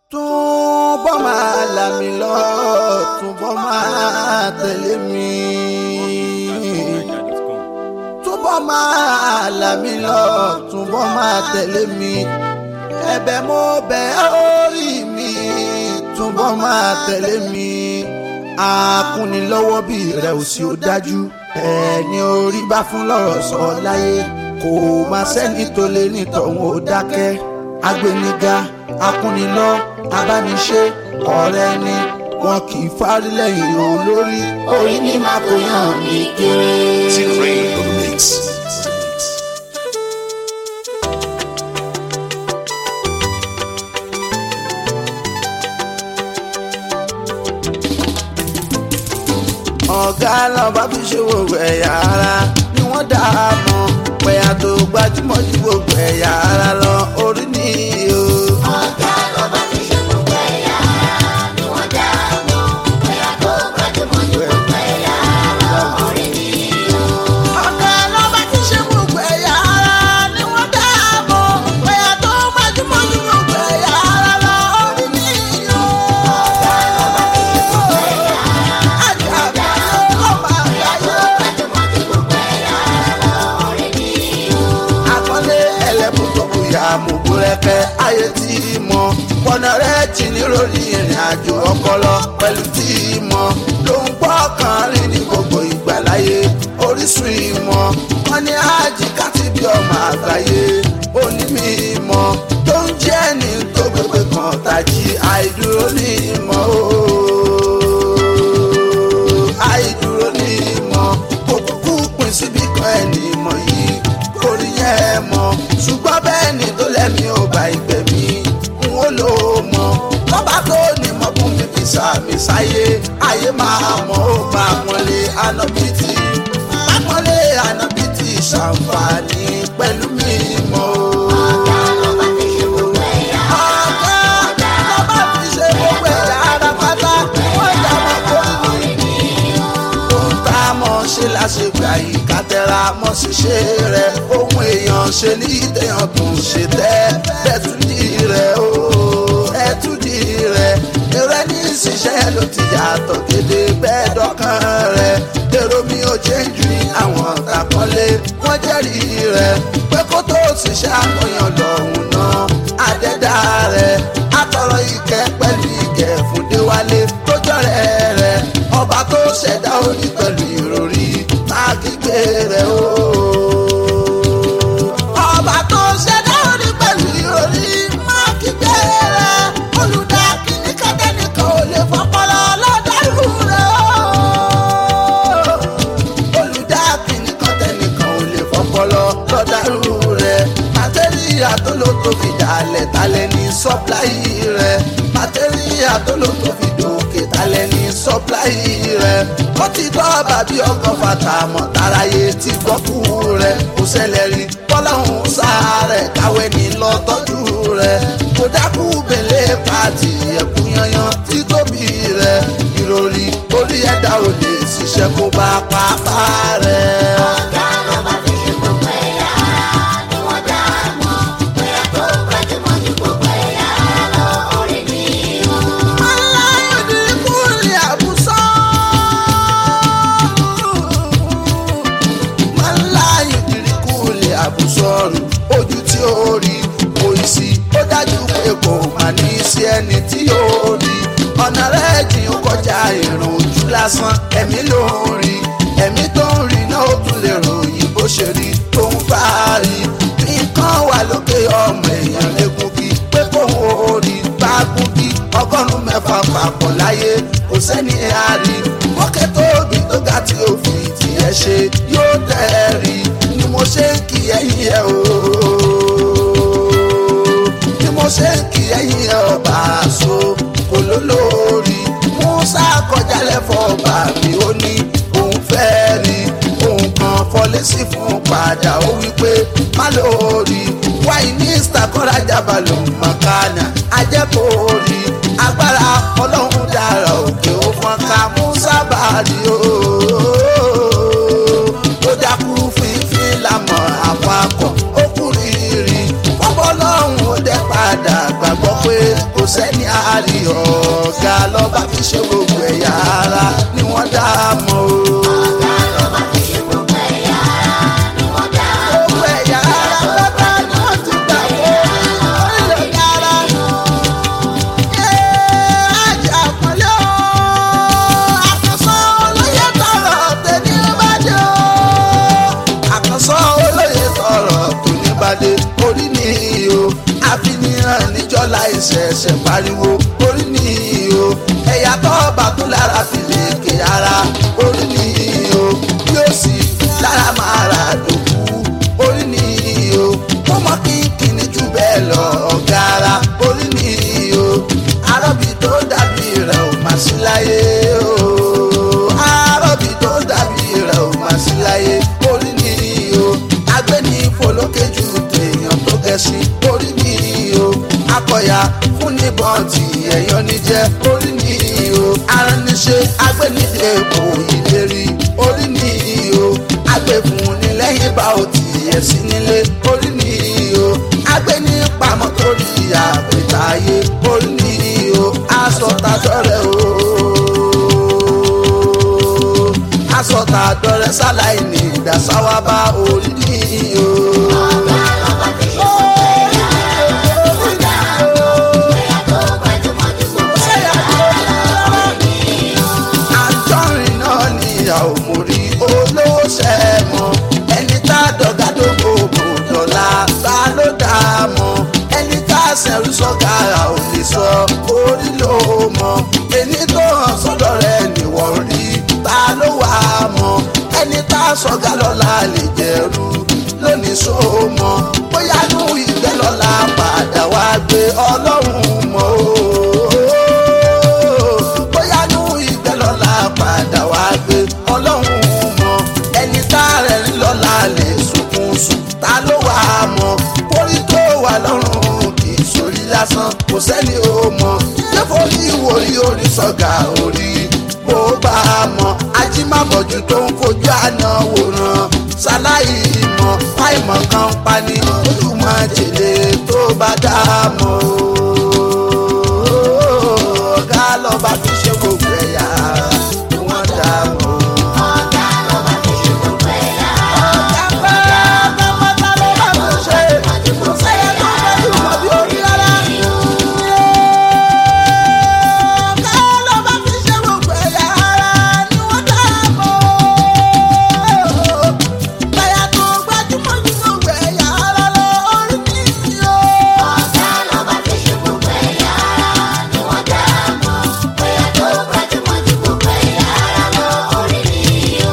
túbọ̀ máa là mí lọ túbọ̀ máa tẹ̀lé mi túbọ̀ máa là mí lọ túbọ̀ máa tẹ̀lé mi ẹ̀bẹ̀ mo bẹ̀ orí mi túbọ̀ máa tẹ̀lé mi akúnilọ́wọ́ bí rẹ̀ ò sí ó dájú ẹni orí bá fún lọ́rọ̀ sọ láyé kò má sẹ́ni tó lè nítọ̀hún ó dákẹ́ agbẹniga akúnilọ́ abániṣe ọ̀rẹ́ ni wọn kì í fárí lẹ́yìn olórí orí ní má kó yàn mí kéré. T-Rain on the mix. ọ̀gá lọ́ba fi ṣe gbogbo ẹ̀yà ara ni wọ́n dá a mọ̀ pẹ̀yà tó gbajúmọ̀ ju gbogbo ẹ̀yà ara lọ orí ni o. ọ̀gá lọ́ba ti ṣe gbogbo ẹ̀yà ara ni wọ́n dá a mọ̀ bóyá tó gbajúmọ̀ ju gbogbo ẹ̀yà ara orí ni o. ọ̀gá lọ́ba fi ṣe gbogbo ẹ̀yà ara ni wọ́n dá a mọ̀ pẹ̀yà tó gbajúmọ̀ ju gbogbo ẹ̀yà ara lọ orí ni o. ọ̀gá lọ́ba ti ṣe gbogbo ẹ̀yà ara ni wọ́n dá a mọ̀ bóyá tó gbajúmọ̀ ju gbogbo ẹ̀yà ara orí ni o. àkọlé ẹlẹ́bùn tó bóyá mọ̀gbó rẹ̀kẹ́ ayé tí mọ̀ pọ̀nà rẹ̀ jì ní lórí ìrìn àjò ọpọlọ pẹ̀lú tí mọ̀ ló ń gbọ́ kan rí ní gbogbo ìgbà láyé orísun ìmọ̀ wọn ní ájì káti bí ọmọ àgbáyé onímọ̀ tó ń jẹ́ ní tó gbogbo kan tàjí àìdúró ní ìmọ̀ ooo àìdúró ní ìmọ̀ kò kúkú pín síbi kan ẹni ìmọ̀ yìí kò rí yẹn mọ̀ ṣùgbọ́n bẹ́ẹ̀ ni tó lẹ́mí ò bá ìgbẹ̀mí n ó lò ó mọ̀ lọ́ba tó ní mọ̀ fún mi fi sàmì sáyé ayé máa mọ̀ ó máa mọ̀lé ànábìtì mákànlé ànábìtì ṣàǹfààní pẹ̀lú mi mọ̀ ó. ọ̀gá lọ́ba ti ṣe gbogbo ẹ̀yà ara ọ̀gá lọ́ba fi ṣe gbogbo ẹ̀yà ara pátá wọ́n jà mọ́ kó nínú orí ni o. ohun tá a mọ̀ ṣe láṣegbà yìí ká tẹra mọ́ ṣíṣe rẹ̀ ohun èèyàn ṣe ní ìdèyàn tó ń ṣe tẹ́ ẹ̀túndì rẹ̀ o ẹ̀túndì rẹ̀ èrò ẹni ṣiṣẹ́ ló ti yàtọ̀ gédé bẹ́ẹ̀ dọ́kàn rẹ̀ èrò mi ò change ní àwọn àkọlé wọ́n jẹ́rìí rẹ̀ pé kó tó ṣiṣẹ́ àkọyàn lọ́hùn náà àdẹ́dá rẹ̀ àtọ̀rọ̀ ìkẹ́ pẹ̀lú ìkẹ́ fún déwálé tó jọ̀rẹ́ rẹ̀ ọba tó ṣẹ̀dá orí pẹ̀lú ìròrí máa kígbe rẹ̀ o. ọba tó ṣẹ̀dá orí pẹ̀lú ìròrí máa kígbe rẹ̀ olùdá kìíní kẹ́tẹ́nìkan ò lè fọpọlọ lọ́dẹ̀rù rẹ̀ o. olùdá kìíní kẹ́tẹ́nìkan ò lè fọpọlọ lọ́dẹ̀rù rẹ̀ màtẹ́ríà tó ló tó fi dàlẹ̀ talẹ̀ ní sọ́pláì rẹ̀ màtẹ́ríà tó ló tó fi dòkè talẹ̀ ní sọ́pláì rẹ̀ ó ti tọ́ bàbí ọkọ̀ fata mọ̀ táráyé ti gbọ́ kú rẹ̀ kò ṣẹlẹ̀ rí bọ́láhùn sáré káwé ní lọ́tọ́jú rẹ̀ kò dákú bèlè pàtì ẹ̀kú yanyan títóbi rẹ̀ ìròrí orí ẹ̀dá ò lè ṣiṣẹ́ kó bá pápá rẹ̀. ọ̀gá lọ́ba ti ṣe gbogbo ẹ̀yà ara ni wọ́n dá a mọ̀ bóyá tó gbajúmọ̀ ju gbogbo ẹ̀yà ara orí ni o. àbùsọ̀rù ojú tí ó rí kò sí ó dájú pé kò má ní sí ẹni tí ó rí ọ̀nà rẹ̀ jìn ó kọjá ìrùn ojú lásán ẹ̀mí ló ń rí ẹ̀mí tó ń rí náà ó tún lè ròyìn bó ṣe rí tó ń bá rí nǹkan wà lókè ọmọ èèyàn légungi pé kóun ó rí bá gúngi ọgọ́rùn-ún mẹ́fà papọ̀ láyé kò sẹ́ni àárí mọ́kẹ́ tóbi tó ga tí ó fi tiẹ̀ ṣe yóò tẹ̀ rí ni mo ṣe ń kí ẹ̀yìn ẹ̀ o ni mo ṣe ń kí ẹ̀yìn ẹ̀ ọba àṣọ kò lólórí musa kọjá lẹ́fọ̀ ọba mi ó ní òun fẹ́ rí òun kan fọlẹ́sì fún padà ó wí pé má lórí wáyé ní stakora jábàlù mọ̀kánà ajẹ́kọ̀ọ́rí agbára ọlọ́run dára òkè ó fọ́n ká musa bàrí o ó dákú fífín lámọ̀ àpapọ̀ ó kú rírì wọ́n bọ́ lọ́hùn ó dẹ́ padà gbàgbọ́ pé kò sẹ́ni ṣẹ̀ṣẹ̀ pariwo orí nìyí o ẹ̀yà tó bá tó lára fi lè ké ara orí nìyí o yóò sì lára máa rà dòkú orí nìyí o ọmọ kínkínní jù bẹ́ẹ̀ lọ ọ̀gá ara orí nìyí o arọ́bì tó dàbí rẹ̀ ò má sí láyé o arọ́bì tó dàbí rẹ̀ ò má sí láyé orí nìyí o agbẹ́ni folókè ju tèèyàn tó gẹ̀ẹ́sì orí nìyí o akọ̀yà fún níbọn tí ẹ̀yọ́ ní jẹ́ orí nìyí o arániṣe agbẹ́nidé kò ìlérí orí nìyí o agbẹ́fun ní lẹ́yìn bá ò tiẹ̀ sí nílé orí nìyí o agbẹ́ni pamọ́ torí àpètàyé orí nìyí o aṣọ tàdọ́rẹ́ o aṣọ tàdọ́rẹ́ sáláì ní ìdásáwá bá orí nìyí o. ọ̀gá lọ́ba fi ṣe gbogbo ẹ̀yà ara ni wọ́n dá mọ̀ ẹ̀yà tó gbajúmọ̀ ju gbogbo ẹ̀yà ara lọ orí nìyí o. àjọrin náà níyàwó mo rí olówó sẹ́mọ̀ ẹni tá a dọ̀gá tó gbogbo dọ̀la ta ló dá a mọ̀ ẹni tá a sẹ̀rú sọ́gàrà ò lè sọ orí ló mọ̀ ẹni tó hàn sọ́dọ̀ rẹ̀ nìwọ̀n rí ta ló wà á mọ̀ ẹni tá a sọ́gà lọ́la lè jẹ̀rú lónìí só mọ̀ bóyá nù ìgbẹ́ lọ́la padà wá gbé ọlọ́run mọ́ o bóyá nù ìgbẹ́ lọ́la padà wá gbé ọlọ́run mọ̀ ẹni tá rẹ̀ rí lọ́la lè sunkún sùn ta ló wà á mọ̀ orí tó wà lọ́rùn kì í sórí lásán kò sẹ́ni ó mọ̀ ṣé forí ìwòrí orí sọ̀gà orí bó bá a mọ̀ ajímàbọ̀jú tó ń fojú àná wòran ṣaláì mọ̀ fáìmọ̀ kan pani olùmọ̀ jèlé tó bá dá a mọ̀ o ọ̀gá lọ́ba fi ṣe gbogbo ẹ̀yà ni wọ́n dá a mọ̀. ọ̀gá lọ́ba fi ṣe gbogbo ẹ̀yà ara ọ̀gá pẹ́ pápátá ló bá mi ṣe ju gbogbo sẹ́yìn ẹ̀yà tó fẹ́ jù mọ́ bí orí rárá. ọ̀gá lọ́ba fi ṣe gbogbo ẹ̀yà ara ni wọ́n dá a mọ̀. ẹ̀yà tó gbajúmọ̀ ju gbogbo ẹ̀yà ara lọ orí mi o. ọ̀gá lọ́ba fi ṣe gbogbo ẹ̀yà ara ni wọ́n dá mọ̀ ẹ̀yà tó gbajúmọ̀ ju gbogbo ẹ̀yà ara lọ orí nìyí o.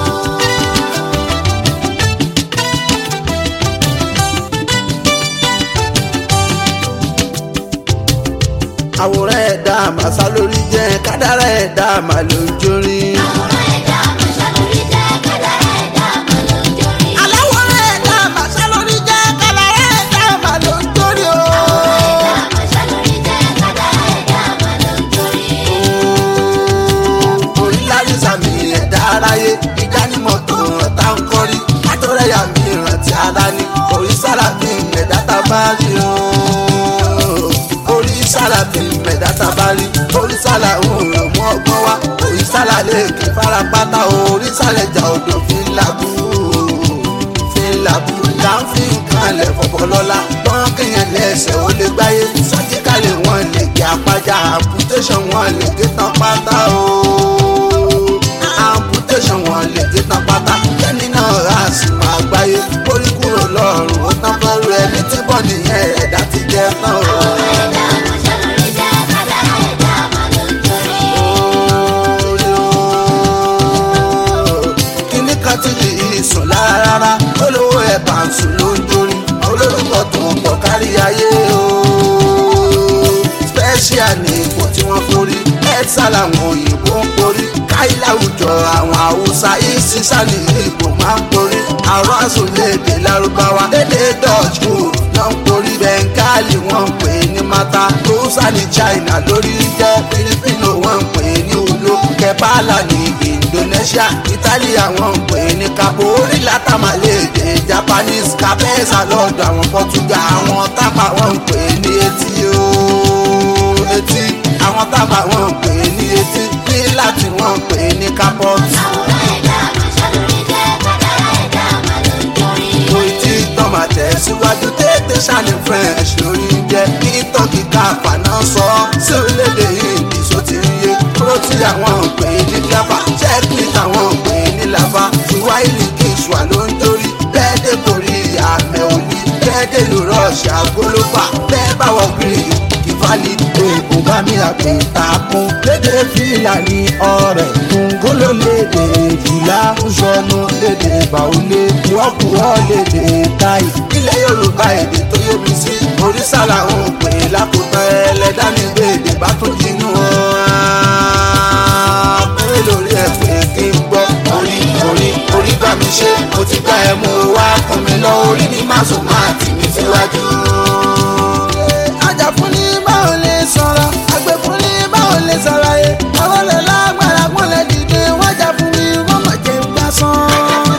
àwòrán ẹ̀dá màsá lórí jẹ́ kádàrá ẹ̀dá màlójórí. àwòrán ẹ̀dá àmọ̀ṣá lórí jẹ́ kádàrá ẹ̀dá àmọ̀ lójórí. aláwòrán ẹ̀dá màsá lórí jẹ́ kádàrá ẹ̀dá màlójórí o. ẹ̀dá àmọ̀ṣá lórí jẹ́ kádàrá ẹ̀dá àmọ̀ lójórí. orí lárísà mi ẹ̀dá aráyé ìdánimọ̀ tó ràn tá ń kọ́rí látọ̀rẹ́yà mi rántí ara ní orí sára mi ẹ̀dá tá a bá rí o. orí sára mi ẹ̀dá tá a bá rí orí sára òun rẹ̀ mú ọgbọ́n wá orí sára lè kí farapátá orí sára ẹja odò fi ń labú fi ń labú là ń fi nǹkan lẹ̀ fọ̀fọ̀ lọ́la wọ́n kéèyàn lẹ́sẹ̀ ó lè gbáyé sọ́jíkàlẹ̀ wọn lè gé apájá amputation wọn lè gé tán pátá o amputation wọn lè gé tán pátá kẹ́ni náà rà sí máa gbáyé orí kúrò lọ́rùn ó tán fẹ́rù ẹni tí bọ́ nìyẹn ẹ̀dá ti jẹ́ tán o. ẹ̀dá àmọ̀ṣá lórí jẹ́ kádàrá ẹ̀dá àmọ̀ lójórí. orí o. kíní kan tí kì í sùn lára rárá olówó ẹ̀ bá ń sùn ló ń jórí olórúkọ tó ń pọ̀ kárí ayé o. special ní ipò tí wọ́n forí ẹ̀sà làwọn òyìnbó ń porí káyí láwùjọ àwọn haúsá ìsísà ní ipò máa ń porí àwọn àsòlédè lárúbáwá lédè dutch food náà ń porí bẹ́ńgálì wọ́n ń pè ní mata rúṣà ní china lórí jẹ́ filipino wọ́n ń pè ní ulo kẹbàlà ní indonesia italy àwọn ń pè ní capo orí látàmàlédè japanese capesa lọ́dọ̀ àwọn portugal àwọn tápà wọ́n ń pè ní etí ooo etí àwọn tápà wọ́n ń pè ní etí ní láti wọ́n ń pè ní capot. àwòrán ẹ̀dá àmọ̀ṣá lórí jẹ́ kádàrá ẹ̀dá àmọ̀ lójórí. mo ti tán máa tẹ̀síwájú tètè ṣàní french lórí jẹ́ kí tọ́kì káfà náà sọ sí orílẹ̀-èdè hindi só ti ń yé kúrò tí àwọn ń pè ní jábà checkmate àwọn ń pè ní lava tiwáìlì kìsùà ló ń torí bẹ́ẹ̀ dé borí àmẹ́ òní bẹ́ẹ̀ dé lu russia gbólófà bẹ́ẹ̀ bá wọ greek fali oògùn bá mi àpè takun lédè fìlà ní ọ̀rẹ́ kúngóló lédè ìjìlá ńsọnù lédè bàwọlé wọ́pùwọ́ lédè táì ilẹ̀ yorùbá èdè tó yé mi sí oríṣà làwọn ò pè lákòótán ẹlẹ́dá mi gbé èdè bá tó jinú pé lórí ẹ̀ pé kí n gbọ́ orí orí orí bá mi ṣe mo ti gbá ẹ mú wá kún mi lọ orí ní má sùn máa tì mí síwájú. ajá fún ní báwo lè sọ̀rọ̀ àgbẹ̀ fún ní báwo lè sọ̀rọ̀ yẹ àwọn lè lágbára wọn lè dìde wọ́n jà fún mi wọ́n mọ̀ jẹ́ gbà sán.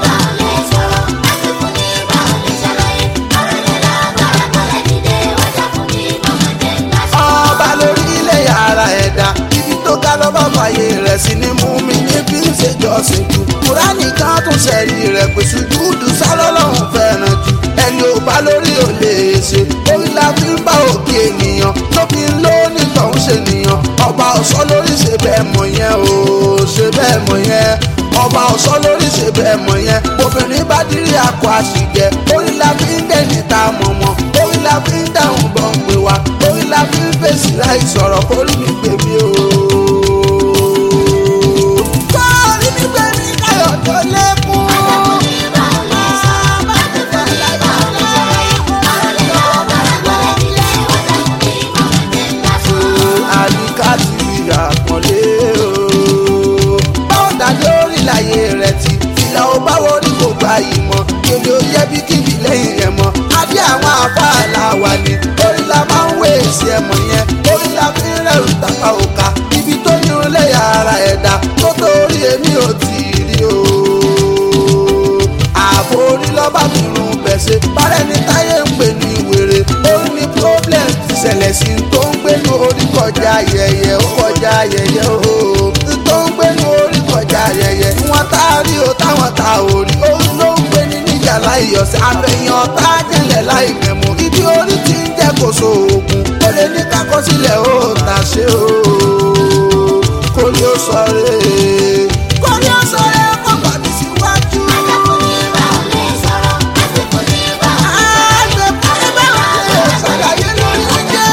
ọba lórí ilé yàrá ẹ̀dá ibi tó ga lọ́ba fàyè rẹ̀ sí ni mú mi ní bí ń ṣe jọ́sìn jù kúránì kan tún ṣẹ̀rí rẹ̀ pé sùjúdù sálọ́lọ́hún fẹ́ràn jù ẹni ò bá lórí ò lè ṣe orí la fi ń bá òkè ènìyàn ló fi ń lé onítọ̀hún ṣe nìyàn ọba ọ̀ṣọ́ lórí ṣe bẹ́ẹ̀ mọ̀ yẹn o ṣe bẹ́ẹ̀ mọ̀ yẹn ọba ọ̀ṣọ́ lórí ṣe bẹ́ẹ̀ mọ̀ yẹn obìnrin bá dírí akọ àṣìjẹ orí la fi ń dẹ̀ni ta mọ̀mọ́ orí la fi ń dáhùn bọ̀ ń pè wá orí la fi ń fèsì láì sọ̀rọ̀ kórí mi pè mí o. kórí mi pè mí káyọ̀ tó lékún. àyíká ti àpọ̀lé o. báwo dájọ́ orí láyé rẹ̀ ti ìlà ò báwo rí kò gba ìmọ̀ èdè ò yẹ bí kíbi lẹ́yìn rẹ̀ mọ́. adé àwọn afáàlà wà ní orí la máa ń wé èsì ẹ̀mọ̀ yẹn orí la fi ń rẹ̀rù tàpá òkà ibi tó ní orílẹ̀ yàrá ẹ̀dá tó tó orí èmi ò tí ì rí o. ààbò orí lọ́ba mi rún bẹ̀sẹ̀ bárẹ̀ ní táyé ń pè ní wèrè orí ní problem ti ṣẹlẹ̀ sí i tó ń gbénu orí kọjá ayẹyẹ ó kọjá ayẹyẹ o tó ń gbénu orí kọjá ayẹyẹ wọn tá a rí o táwọn tá a ò rí orí ló ń gbé ní níjà láì yọ̀sẹ̀ àfẹ̀yìn ọ̀tá jẹ̀lẹ̀ láì mẹ̀mú ibi orí ti ń jẹ́ kó so oògùn ó lè ní kákọ́ sílẹ̀ ó tà ṣe o kó ní ó sọ rẹ̀ kó ní ó sọ rẹ̀ kó gbà mí síwájú. àgbẹ̀ fún mi bá wà lè ṣàlàyé lórí oúnjẹ.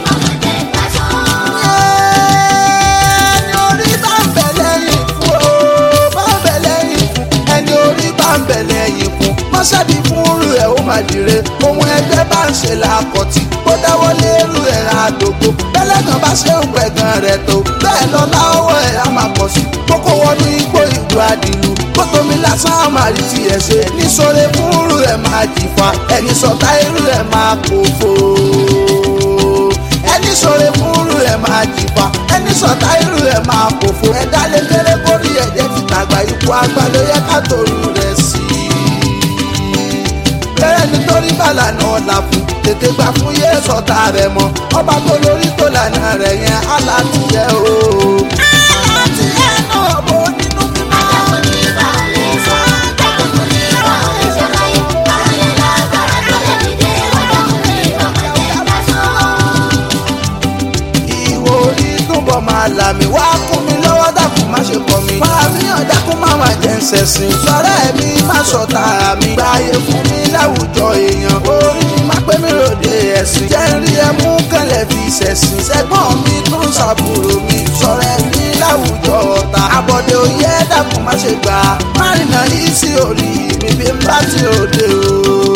ẹni orí bá ń bẹ̀ lẹ́yìn fún o bá ń bẹ̀ lẹ́yìn fún ẹni orí bá ń bẹ̀ lẹ́yìn fún mọ́ṣáàdì fún rú ẹ̀ ó máa dire ohun ẹgbẹ́ bá ń ṣe làkọ̀tì ó dáwọ́ lérú ẹ̀ àdógó bẹ́lẹ́gàn bá ṣe ń pẹ̀gàn rẹ̀ tó bẹ́ẹ̀ lọ láwọ́ ẹ̀ á máa pọ̀ sí kókó wọnú igbó ìlú àdìlú kótómi lásán á máa rí tiẹ̀ ṣe níṣọ́rẹ́ fún rú ẹ̀ máa jìfà ẹni sọ̀tá irú ẹ̀ máa kó fò ẹni sọ̀rọ̀ fúnrú ẹ̀ máa jìfà ẹni sọ̀tá irú ẹ̀ máa kòfò ẹ̀dá lè kéré kórí ẹ̀jẹ̀ ti tàgbà ikú àgbà ló yẹ ká torú rẹ̀ sí i. bẹ́ẹ̀ nítorí bàlà náà là fún tètè gbà fún yé sọ̀tá rẹ̀ mọ́ ọba tó lórí tó lànà rẹ̀ yẹn alátìyẹ o. alátìyẹ náà bó nínú mímọ́. ìwò orí túbọ̀ máa là mí wá kún mi lọ́wọ́ dákun má ṣe kọ̀ mí. fàmíyàn dákun má má jẹ́ ń ṣẹ̀sìn. sọ̀rọ̀ ẹ̀mí má sọ̀tà mi. gbáyé fún mi láwùjọ èèyàn. orí mi má pé mi ròde ẹ̀sìn. jẹ́ ń rí ẹmú kẹlẹ̀ fi ṣẹ̀sìn. sẹ́gbọ́n mi tó ń ṣàbúrò mi. sọ̀rọ̀ ẹ̀mí láwùjọ ọ̀tá. àbọ̀dé òye dákun má ṣe gbà. má rìnà yìí sí orí mi bí n bá ti ròde o.